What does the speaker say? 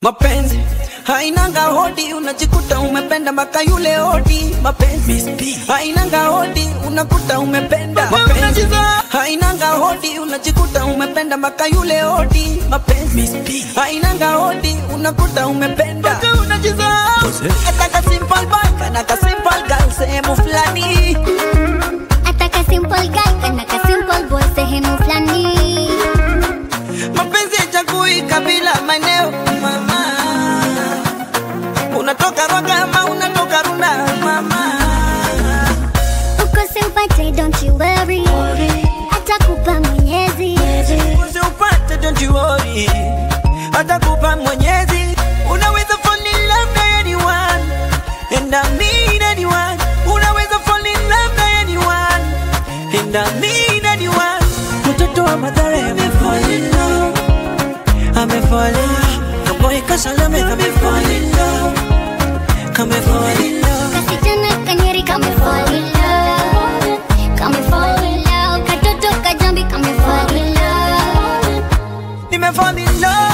Mapenzi hainanga hodi, unajikuta umependa mpaka yule hodi. Mapenzi hainanga hodi, unakuta umependa. Mapenzi hainanga hodi, unajikuta umependa mpaka yule hodi. Mapenzi hainanga hodi, unakuta umependa. Ataka simple boy kana ka simple girl sehemu fulani. Ataka simple guy kana ka simple boy sehemu fulani. Mapenzi haichagui kabila, maeneo, mama. Unatoka Rwaka ama unatoka Runda, mama. Uko simpate, don't you worry. Atakupa Mwenyezi. Usiupate, don't you worry. Atakupa Mwenyezi. Unaweza fall in love na anyone. And I mean anyone. Unaweza fall in love na anyone. And I mean anyone. Mtoto wa Mathare amefall in love. Amefall in love. Kaboy Kasalame amefall in love. Kamefall in love. Kasichana kanyeri kame fall in love. Kame fall in love. Katoto kajambi kame fall in love. Nimefall in love.